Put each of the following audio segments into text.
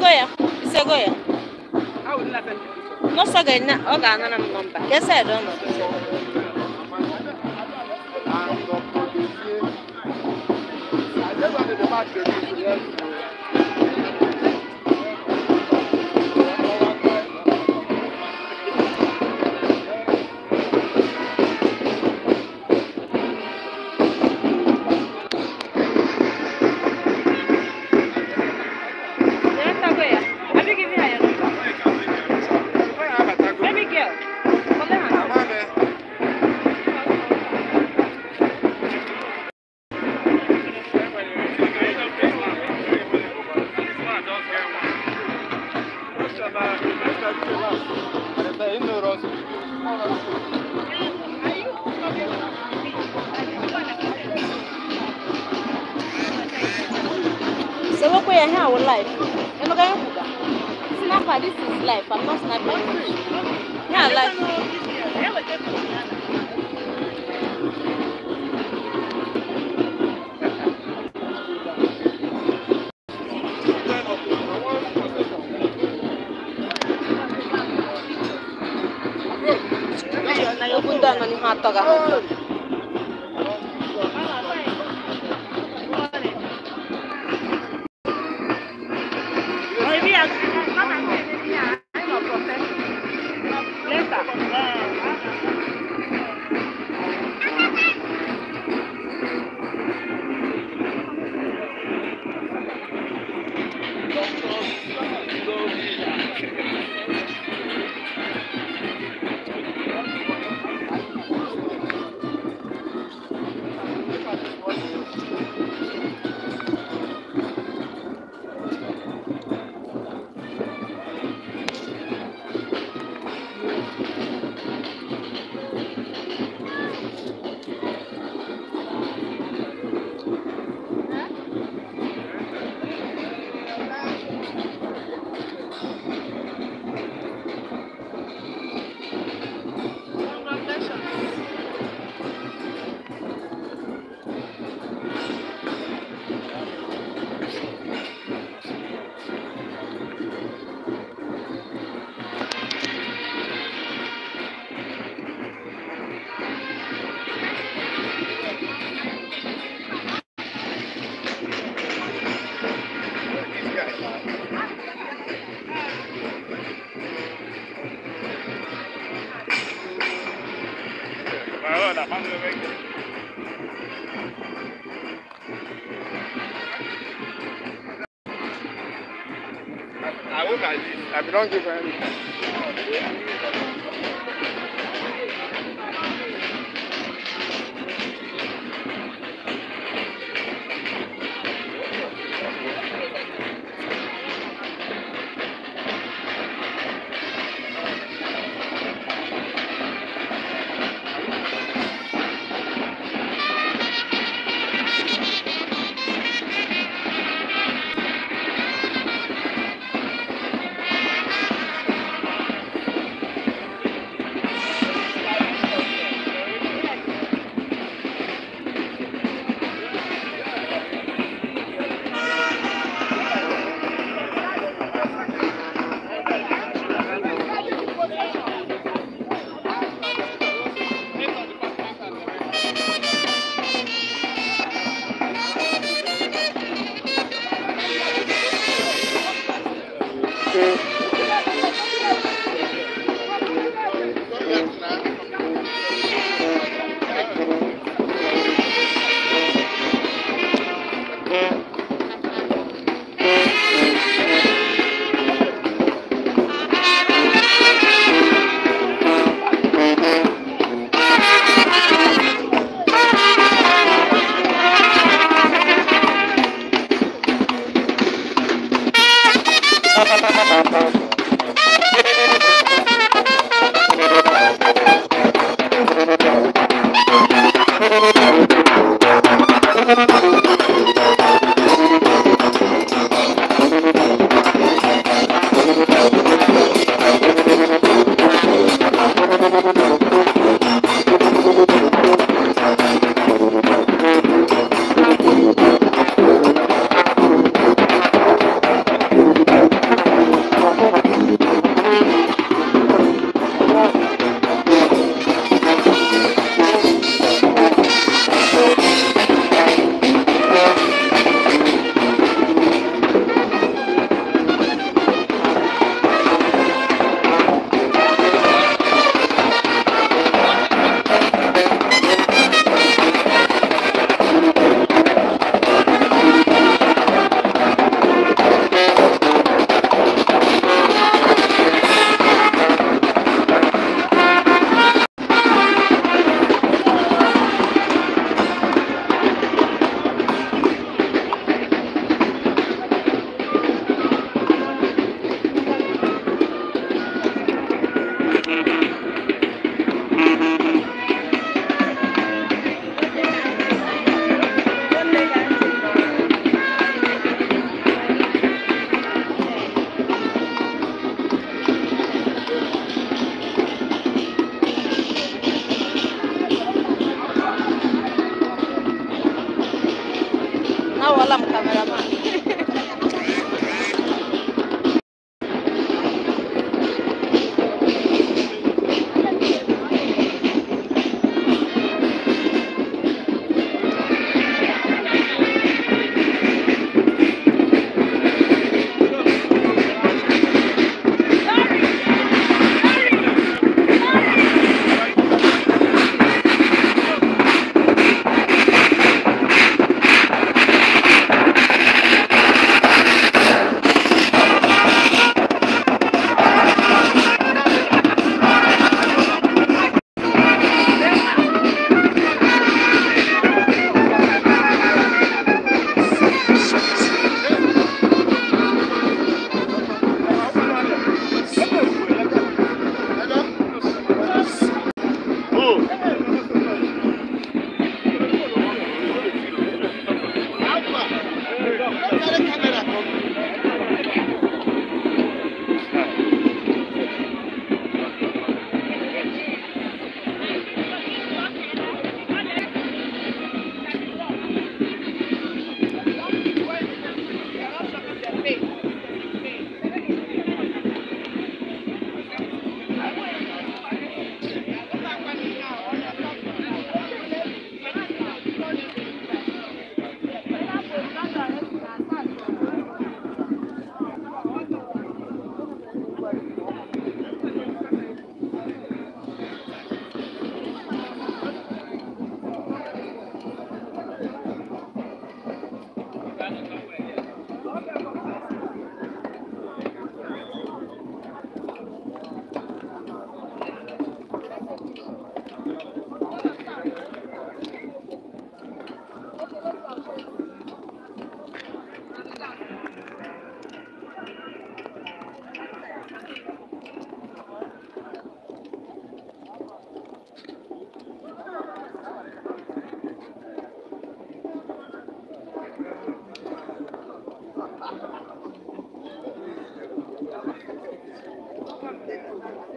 isego ya isego ya n'ọsọ ga-enye ọ ga-anara m nọmba ka ese ede ọnọdụ Ya tago ya. Abi give me her number. Baby girl. Come here. So what we are here our life. You know going to Snapper, this is life. I'm not snapping. Yeah, life. Okwu ndị a nọ n'ihe atọ ga I look at this. I don't give any.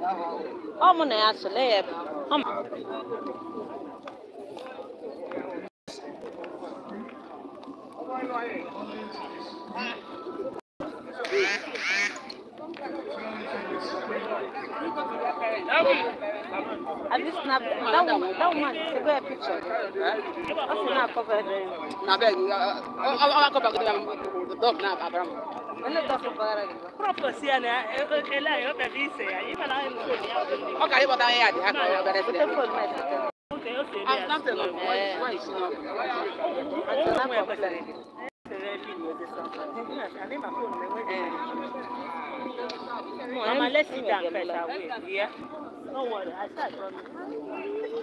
ọ mụ na ya sole ya ebe ọ ma Have you snapped that one? That one, take a picture. What's in that cover there? na beg ọ kọ bagide na dog na abram When the dog cover there. Prophecy na ele ayo be bi se ya. Iba na no ni ya. ọ kara ịkpọta ya dị ha ka ọ bere Put sịrị the phone message. Okay, o se Ah, ya. something of why why is she not Until that Mo cover pe there. Sere video de something. Ani ma phone me we. No, Mama, I'm- let's sit I'm down gonna first. get I like- will. Yeah. Don't worry. I start from.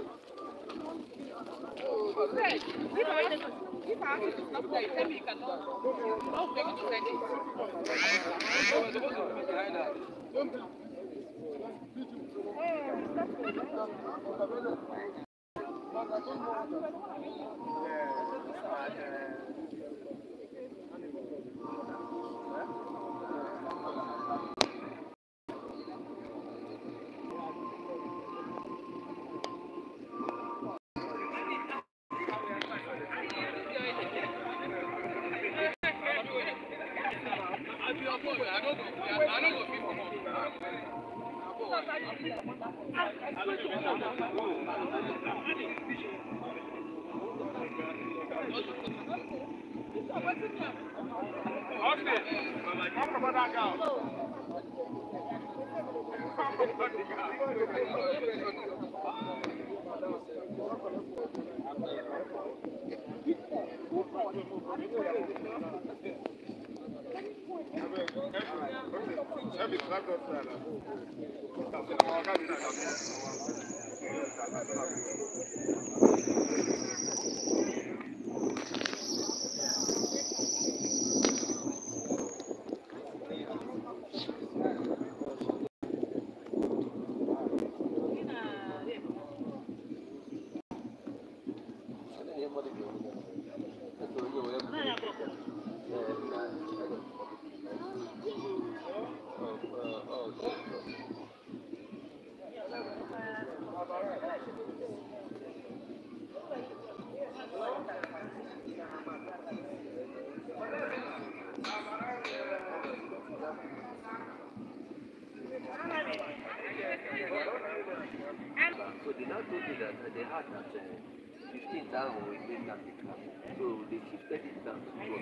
So they now told me that uh, they had that uh, 15 down will make that become. So they shifted it down to 12.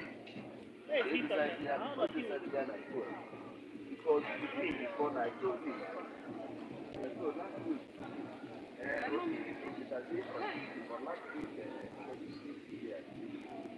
They decided that they decided that at 12. Because 15 before I told me. Uh, So last week, uh, it was it was a day for for last week, uh, for this week here.